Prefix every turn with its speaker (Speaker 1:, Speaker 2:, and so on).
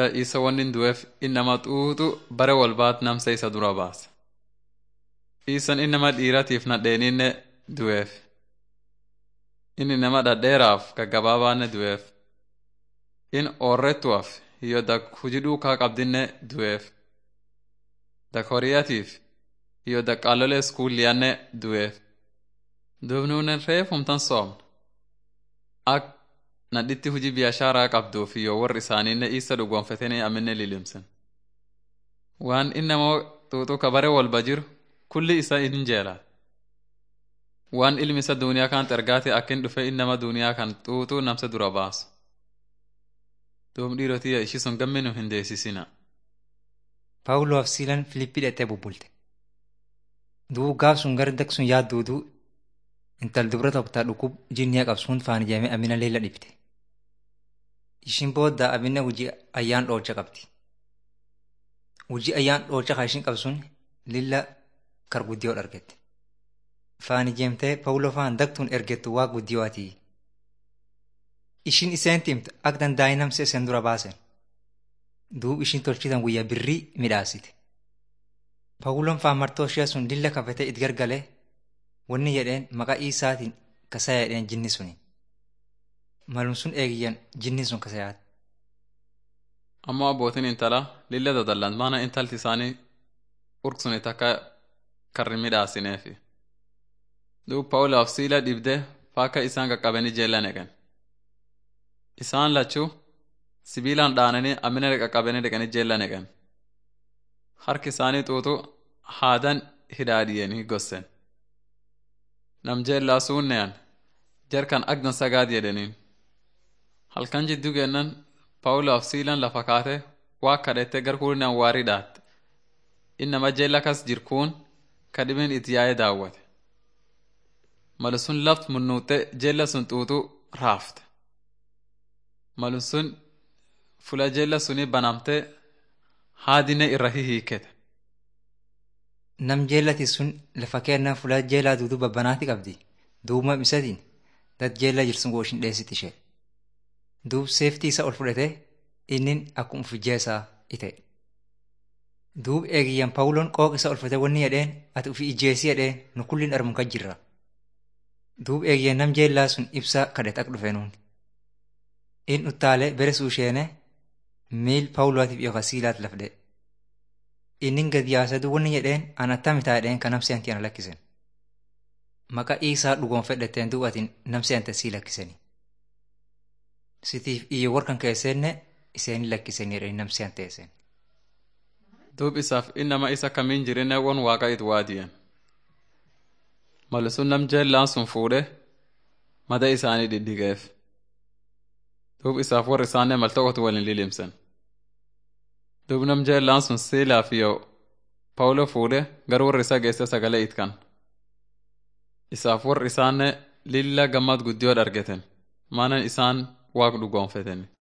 Speaker 1: jeella isa wanni du'eef innama xuuxu bare walbaat namsa isa dura baasa. Isan innama dhiiratiif nadheeninne du'eef. Inni nama dhadheeraaf gaggabaabaanne du'eef. In oorrettuaf hiyyo dak hujii dhuukaa qabdinne du'eef. Dak horiyatiif hiyyo dak qaalolee iskuulliyanne du'eef. Dubnuunen reefumtan soomna. Ak nadhitti hujii biyaashaaraa qabduuf hiyyo warri isaaniinne isa dhugoonfatanii aminne lilimsen. Waan innamoo xuuxuu ka bare walba jiru kulli isa in jeelaa. Waan ilmi isa duuniyaa kan ergaate akkin dhufe innama duuniyaa kan xuuxuu namsa dura baasu. Duum dhiirotiyya ishii sun gamminu hin deessisina.
Speaker 2: Paawuloof siilan Filiippii dhaqxee bubbulte. Duu gaaf sun gara dak sun yaadduuduu intal dubra tokko dhukub jinniya qabsuun faan ijaamee amina leela dhibte. Ishiin booda amina hojii ayyaan dhoolcha qabdi. Hojii ayyaan dhoolcha kan ishiin qabsuun lilla kar guddiyoo argette. Faan ijeemtee Paawuloo faan daktuun ergettu waa guddiyoo ati. Ishiin iseen timte akka dandaa'e namsi iseen dura baasen. Duub ishiin tolchitan guyyaa birrii midhaasite. Paawuloon faan martoo ishee sun lilla kafatee itti gargalee wanni jedheen maqaa isaatiin kasaa jedheen jinni suni. Malum sun eegiyyan jinni sun kasayaati.
Speaker 1: Ammoo abbootiin intala lilla dadallan maana intalti isaanii urksuni takka karri midhaasineefi. Duub Paawuloof siila dhibdee faakka isaan qaqqabanii jeella neqan. Isaan lachuu sibiilaan dhaananii amina qaqqabanii dhaqanii jeella neqan. Harki isaanii xuuxu haadan hidhaadhiyanii gossen. Nam jeellaa suunneyan jarkan agdan sagaad jedhaniin. Halkan jidduu kennan Paawuloof siilan lafa kaate waa kadhette gar kuulinaan waarii dhaatte. Innama jeella kas jirkuun kadhimin itti yaa'ee daawwate. Malu sun laft munnuutte jeella sun xuuxu raafte. Malu sun fula jeella suni banamte haadine irra hihiikete.
Speaker 2: Nam jeellati sun lafa kennaa fulaa jeelaa duuduu babbanaati qabdi. Duuba isatiin dad jeellaa jirsun gooshin dheessit ishee. Duub seeftii isa ol fudhatee innin akkuma ufijjeessaa ite. Duub eegiyyan Paawuloon qooq isa ol fudhatee wanni jedheen ati ufi ijjeessi jedheen nu kulliin armu kan jirra. Duub eegiyyan nam jeellaa sun ibsaa kadhate akka dhufe nuun. In uttaalee bere suusheene miil Paawulootiif yookaan siilaat lafdee. Inni gad yaasatu wanni jedheen an attamitaa jedheen kan namsi anti ana lakkisen. Maqaa isaa dhugoon fedhatteen du'atiin namsi ante sii lakkiseni. Sitiif iyyo warkan keesseenne iseen lakkiseni jedhanii namsi anteesen.
Speaker 1: Duub isaaf innama isa kamiin jirinne won waaqa it waadiyan. Malu sun nam jeellaan sun fuudhe mada isaanii diddigeef. Duub isaaf warri isaanne mal tokkotu waliin lilimsen. Duub nam jeellaan sun siilaaf yoo Paawuloo fuudhe gar warri isa geesse sagalee itkan. Isaaf warri isaanne lilla gammad guddiyoo argeten maanan isaan waaq dhugoonfeten.